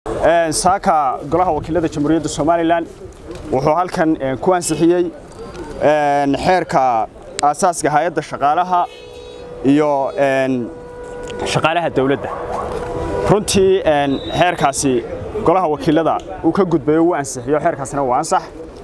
saaka golaha wakiilada jamhuuriyadda somalilan wuxuu halkan ku ansixiyey xeerka aasaaska hay-adda shaqaalaha iyo shaqaalaha dawladda runtii xeerkaasi golaha wakiilada uu ka gudbayo wuu ansixiyo xeerkaasina waa ansax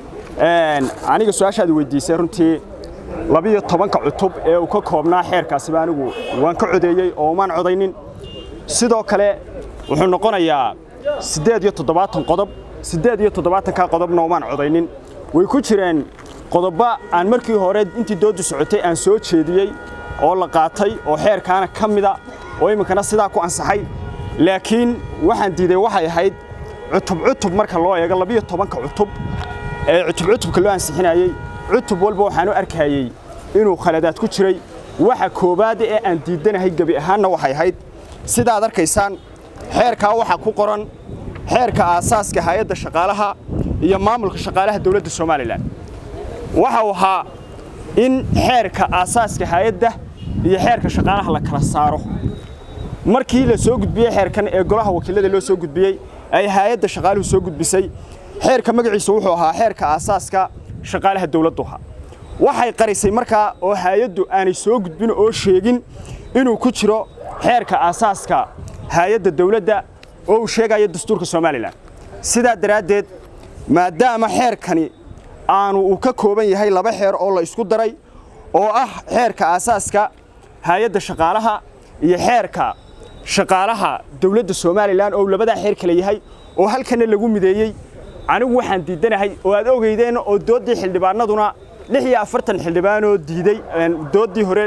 aniga su-aashaad weydiisay runtii labiyo tobanka cutub ee uu ka koobnaa xeerkaasiba anigu waan ka codeeyey oo umaan codaynin sidoo kale wuxuu noqonayaa siddeed iyo toddobaatan qodob siddeed iyo toddobaatanka qodobna umaan codaynin way ku jireen qodobba aan markii hore intii dooddu socotay aan soo jeediyey oo la qaatay oo xeerkaana ka mida oo iminkana sidaa ku ansaxay laakiin waxaan diiday waxay ahayd cutub cutub marka loo eego labiyo tobanka cutub ee cutub cutubka loo ansixinayey cutub walba waxaan u arkayey inuu khaladaad ku jiray waxa koowaad ee aan diidanahay gebi ahaanna waxay ahayd sidaad arkaysaan xeerkaa waxaa ku qoran xeerka aasaaska hay-adda shaqaalaha iyo maamulka shaqaalaha dawladda somalilan waxau ahaa in xeerka aasaaska hay-adda iyo xeerka shaqaalaha la kala saaro markii la soo gudbiyey xeerkan ee golaha wakiilada loo soo gudbiyey ay hay-adda shaqaaluhu soo gudbisay xeerka magaciisa wuxuu ahaa xeerka aasaaska shaqaalaha dawladdu ahaa waxay qarisay markaa oo hay-addu aanay soo gudbin oo sheegin inuu ku jiro xeerka aasaaska hay-adda dawladda oo uu sheegayo dastuurka somalilan sidaa daraaddeed maadaama xeerkani aanu uu ka kooban yahay laba xeer oo la isku daray oo ah xeerka aasaaska hay-adda shaqaalaha iyo xeerka shaqaalaha dawladda somalilan oo labadaa xeer kale yahay oo halkana lagu mideeyey anigu waxaan diidanahay oo aad ogeydeen oo dooddii xildhibaanaduna lix iyo afartan xildhibaanoo diiday dooddii hore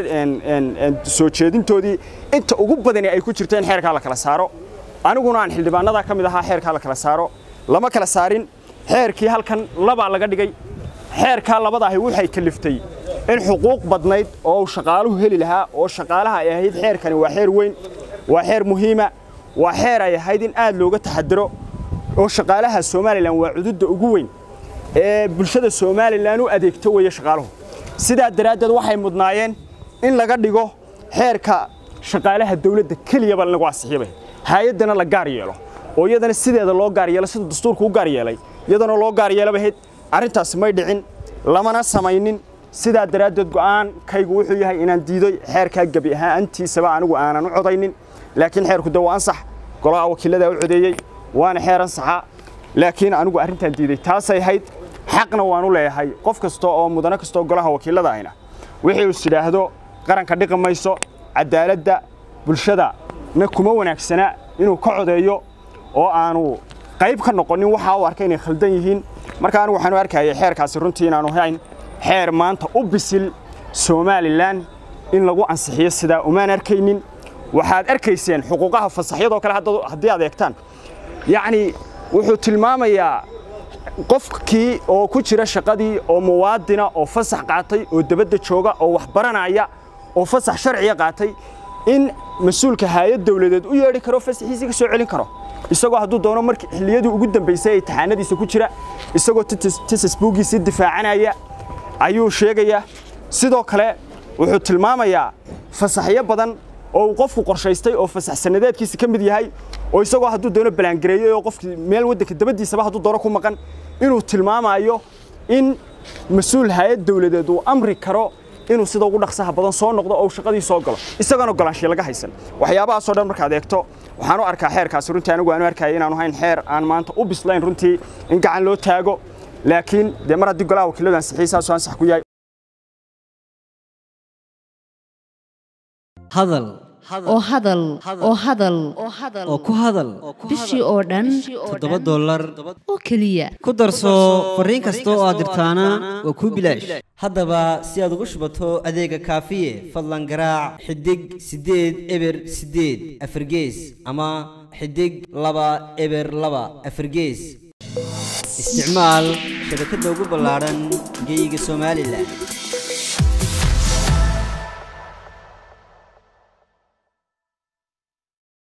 soo jeedintoodii inta ugu badani ay ku jirto in xeerkaa la kala saaro aniguna aan xildhibaanadaa ka mid ahaa xeerkaa la kala saaro lama kala saarin xeerkii halkan labaa laga dhigay xeerkaa labadaahi waxay kaliftay in xuquuq badnayd oo shaqaaluhu heli lahaa oo shaqaalaha ay ahayd xeerkani waa xeer weyn waa xeer muhiima waa xeer ay ahayd in aad looga taxadiro oo shaqaalaha somalilan waa cududda ugu weyn ee bulshada somalilan u adeegto weeye shaqaaluhu sidaa daraaddeed waxay mudnaayeen in laga dhigo xeerka shaqaalaha dawladda keliyaba lagu ansixiyaba hay-addana la gaar yeelo oo iyadana sideeda loo gaar yeelo sida dastuurku u gaar yeelay iyadana loo gaar yeelabahayd arrintaasi may dhicin lamana samaynin sidaa daraaddeed go'aankaygu wuxuu yahay inaan diidoy xeerkaa gebi ahaantiisaba anigu aanan u codaynin laakiin xeerku de waa ansax golaha wakiilladaa u codeeyey waana xeer ansaxa laakiin anigu arrintaan diiday taasay ahayd xaqna waan u leeyahay qof kasta oo mudano kastaoo golaha wakiillada ahina wixii is idhaahdo qaranka dhiqi mayso cadaaladda bulshada na kuma wanaagsana inuu ka codeeyo oo aanu qayb ka noqonin waxaa u arkay inay khaldan yihiin marka anigu waxaan u arkayay xeerkaasi runtii inaanu hayn xeer maanta u bisil somalilan in lagu ansixiyo sidaa umaan arkaynin waxaad arkayseen xuquuqaha fasaxyadoo kale haddii aad eegtaan yacni wuxuu tilmaamayaa qofkii oo ku jira shaqadii oo muwaadina oo fasax qaatay oo dabadda jooga oo wax baranaya oo fasax sharciya qaatay in mas-uulka hay-ad dawladeed u yeedhi karo fasaxiisii ka soo celin karo isagoo hadduu doono markii xilliyadii ugu dambaysay ee taxaanadiisa ku jira isagoo tisasbuugiisii difaacanaya ayuu sheegayaa sidoo kale wuxuu tilmaamayaa fasaxyo badan oo uu qofku qorshaystay oo fasax sanadeedkiisa ka mid yahay oo isagoo hadduu doono balaangareeyey oo qofkii meel waddanka dabaddiisaba hadduu doono ku maqan inuu tilmaamayo in mas-uul hay-ad dawladeed uu amri karo inuu sida ugu dhaqsaha badan soo noqdo oo shaqadii soo galo isagoona golaanshiya laga haysan waxyaabahaasoo dhan markaad eegto waxaan u arkaa xeerkaasi runtii anigu aan u arkaya inaanu hayn xeer aan maanta u bislayn runtii in gacan loo taago laakiin dee mar haddii golaha wakiilladu ansixiyey saasuu ansax ku yahay hadal oo hadal oo hadal oo ku hadal bishii oo dhan toddoba dollar oo keliya ku darso fariin kasta oo aad dirtaana waa kuu bilaash haddaba si aad ugu shubato adeega kaafiye fadlan garaac xidig siddeed eber siddeed afargees ama xidig laba eber laba afargees isticmaal shabakadda ugu ballaadhan geyga somalilan